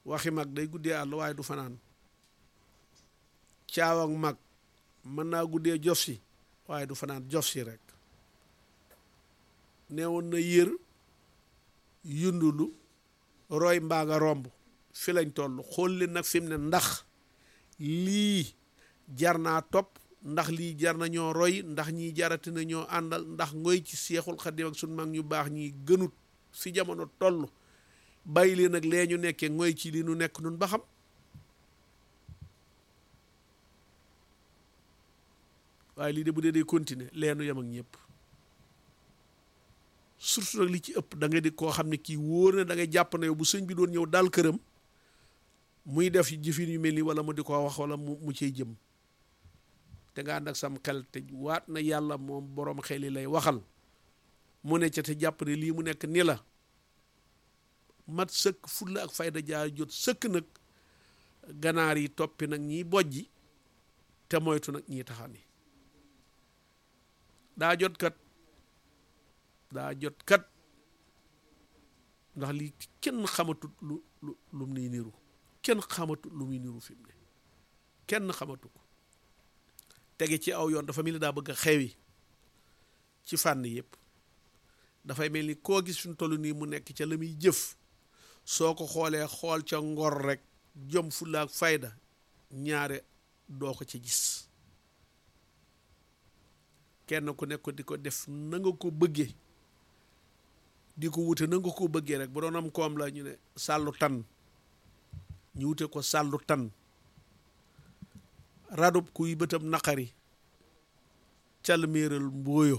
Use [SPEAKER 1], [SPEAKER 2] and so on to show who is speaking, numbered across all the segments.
[SPEAKER 1] waxi mag day guddee àll waaye du fanaan caaw ak mag mën naa guddee jof si waaye du fanaan jof si rek neewoon na yër yundulu roy mbaa nga romb fi lañ toll xool leen nag fi mu ne ndax lii jar naa topp ndax lii jar na ñoo roy ndax ñii jarati na ñoo àndal ndax ngoy ci seexul xadim ak suñ mag ñu baax ñi gënut fi jamono toll bàyyi leen ak lee ñu nekkee ngoy ci li nu nekk nun ba xam waaye lii de bu dee day continuer leenu yem ak ñëpp surtout nag li ci ëpp da nga di koo xam ne kii wóor na da ngay jàpp na yow bu sëñ bi doon ñëw daal këram muy def jëfin yu mel nii wala mu di ko wax wala mu mu cay jëm te nga ànd ak sam xel te waat na yàlla moom boroom xel yi lay waxal mu ne ca te jàpp ne lii mu nekk ni la mat sëkk fulla ak fayda jaar jot sëkk nag ganaar yi toppi nag ñiy bojji te moytu nag ñiy taxani daa jot kat daa jot kat ndax lii kenn xamatut lu lu lu muy niru kenn xamatut lu muy niru fi mu ne kenn xamatu ko tege ci aw yoon dafa mel ni daa bëgg a xewi ci fànn yëpp dafay mel ni koo gis fi mu toll nii mu nekk ca la muy jëf soo ko xoolee xool ca ngor rek jom fulla ak fayda ñaare doo ko ci gis kenn ku nekk di ko def na nga ko bëggee di ko wute na nga ko bëggee rek bu doon am koom la ñu ne sàllu tan ñu wute ko sàllu tan radub kuy bëtam naqari calméeral mbooyo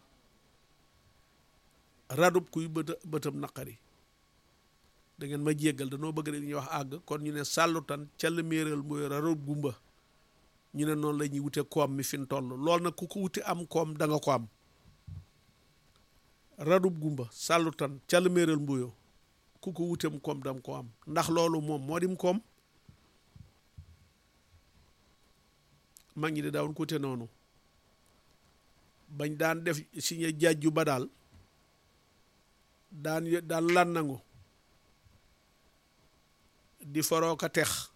[SPEAKER 1] radub kuy bët bëtam naqari da ngeen ma jéggal danoo bëgg rek ñuy wax àgg kon ñu ne sàllu tan calméeral mbooyo radub gumba ñu ne noonu la ñuy wute koom mi fi mu toll lool nag ku ko wute am koom da nga ko am radub gumba sàllu tan calméeral mbooyo ku ko wutem koom dam ko am ndax loolu moom moo dim koom mag ñi de daawun ko te noonu bañ daan def siñe jàjju ba daal daan daan lan nangu di foroo ka tex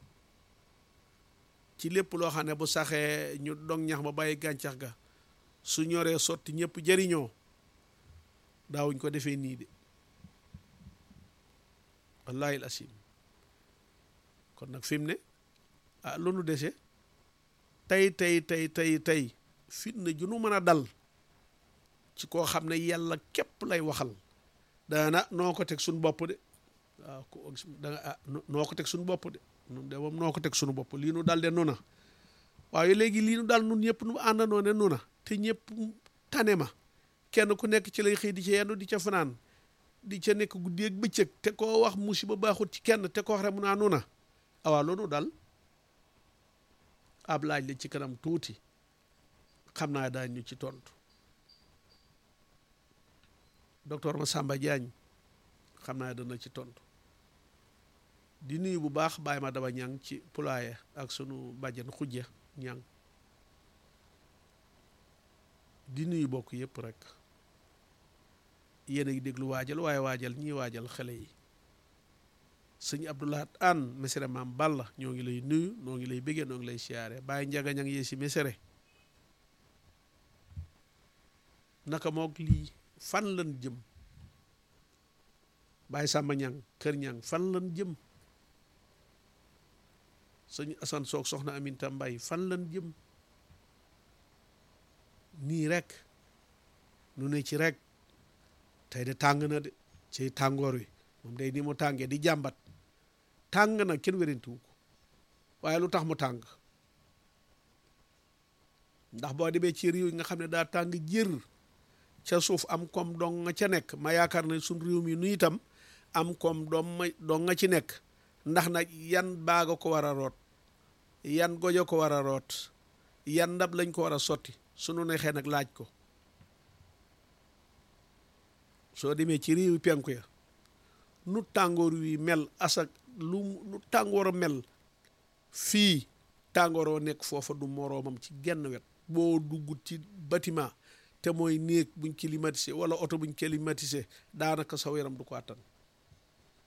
[SPEAKER 1] ci lépp loo xam ne bu saxee ñu dog ñax ma bàyyi gàncax ga su ñoree sotti ñëpp jëriñoo daawuñ ko defee nii de wallahi al asim kon nag fi mu ne ah lu nu dese tey tey tey tey tey fitna ju nu mën a dal ci koo xam ne yàlla képp lay waxal daana noo ko teg suñu bopp de waaw ko da nga ah noo ko teg suñu bopp de nun de moom noo ko teg suñu bopp lii nu dal de nu na waaye léegi lii nu dal nun ñëpp nu àndandoo ne nu na te ñëpp tane ma kenn ku nekk ci lay xëy di ca yendu di ca fanaan di ca nekk guddi ak bëccëg te koo wax musiba baaxut ci kenn te ko wax rek mu naa nu na awaa loolu dal ab laaj la ci kanam tuuti xam naa daañ ñu ci tontu docteur Massamba Diagne xam naa dana ci tontu di nuyu bu baax bàyyi ma daba ñang ci pulaaye ak sunu bàjjan xujja ñang di nuyu bokk yëpp rek yéen a ngi déglu waajal waaye waajal ñii waajal xale yi sëñ Abdoulahat Anne mesere maam Balla ñoo ngi lay nuyu noo ngi lay bëggee noo ngi lay siyaare bàyyi njaga ñang yee si mesere naka mook lii fan lan jëm bàyyi sàmba ñang kër ñang fan lan jëm sëñ Asan Soog soxna Aminta Mbay fan lan jëm nii rek nu ne ci rek tey de tàng na de ci tàngoor wi moom day ni mu tàngee di jàmbat tàng na kenn wérantiwu ko waaye lu tax mu tàng ndax boo demee ci réew yi nga xam ne daa tàng jër ca suuf am koom dong nga ca nekk ma yaakaar ne suñ réew mi nu itam am koom doom ma dong nga ci nekk ndax nag yan baaga ko war a root yan gojo ko war a root yan ndab lañ ko war a sotti sunu neexee nag laaj ko soo demee ci réewi penku ya nu tàngoor wi mel asak lu nu tàngoor a mel fii tàngooroo nekk foofa du moroomam ci genn wet boo dugg ci bâtiment te mooy néeg buñ climatisé wala oto buñ climatisé daanaka saw yaram du ko àttan